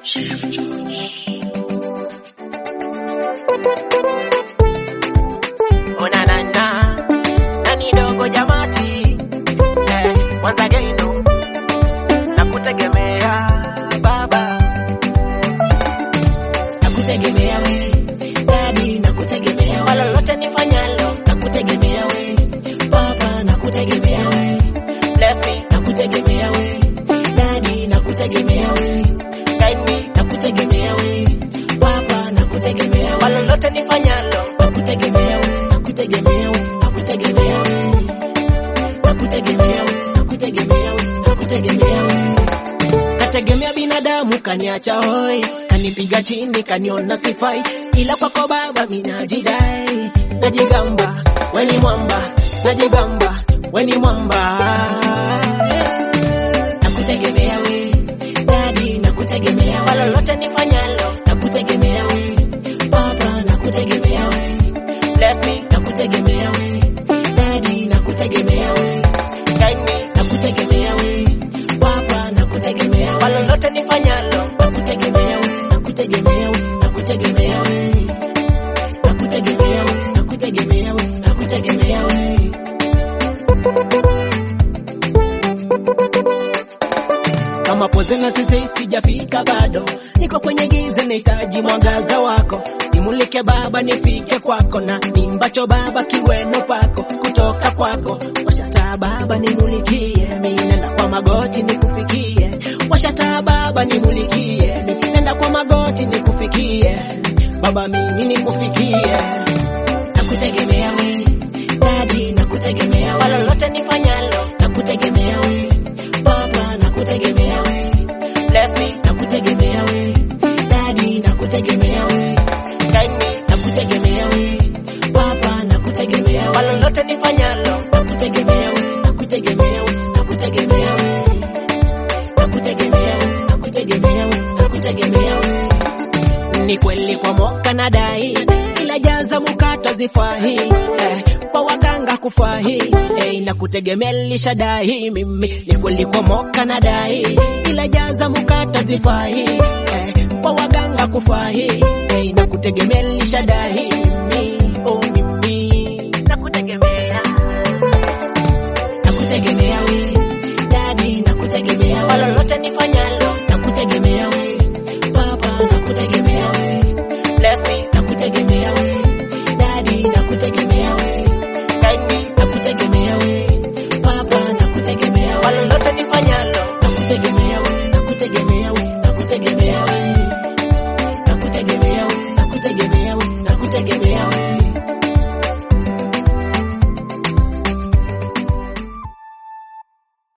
Chef George. Ona na na nani dogo jamati eh, once again no nakutegemea baba Nakutegemea we, dadi nakutegemea we. kwa lolote nifanyalo Nakutegemea we, papa nakutegemea we. bless me Nakutegemea we, dadi nakutegemea we. guide me Nakutegemea we, papa nakutegemea kwa we. lolote nifanyalo Nakutegemea we, nakutegemea we, nakutegemea we. Nakutegemea we, nakutegemea we, nakutegemea we. Kategemea binadamu kaniacha hoi, kanipiga chini, kaniona sifai, ila kwako Baba minajidai, najigamba weni mwamba, najigamba weni mwamba. Nakutegemea we, dadi nakutegemea kwa we, lolote nifanyalo nakutegemea we, papa nakutegemea we, bless me nakutegemea we, dadi nakutegemea we, guide me nakutegemea we, papa nakutegemea kwa we. lolote nifanyalo nakutegemea we, nakutegemea we, nakutegemea we, nakutegemea we, nakutegemea we, nakutegemea we. Kama poze na sisi sijafika bado, niko kwenye giza, nahitaji mwangaza wako, nimulike Baba, nifike kwako, na nimbacho Baba kiweno pako, kutoka kwako washataa Baba, nimulikie, mimi nenda kwa magoti nikufikie, washataa Baba, nimulikie, mimi nenda kwa magoti nikufikie, Baba mimi nikufikie, nakutegemea we, dadi nakutegemea kwa we, lolote nifanyalo nakutegemea we, Baba nakutegemea we bless me nakutegemea we dadi nakutegemea we guide me nakutegemea we papa nakutegemea kwa we lolote nifanyalo nakutegemea we nakutegemea we nakutegemea we nakutegemea we nakutegemea we nakutegemea we ni kweli kwa moka na dai ila jaza mukata zifahi eh, kwa waganga kufahi eh, na kutegemelisha dai mimi ni kweli kwa moka na dai ila jaza mukata zifahi eh, kwa waganga kufahi eh, na kutegemelisha dai mimi oh mimi nakutegemea nakutegemea we dadi nakutegemea kwa we lolote nifanyalo nakutegemea we papa nakutegemea we bless me nakutegemea we dadi nakutegemea we guide me nakutegemea we papa nakutegemea kwa we lolote nifanyalo nakutegemea we nakutegemea we nakutegemea we nakutegemea we nakutegemea we nakutegemea we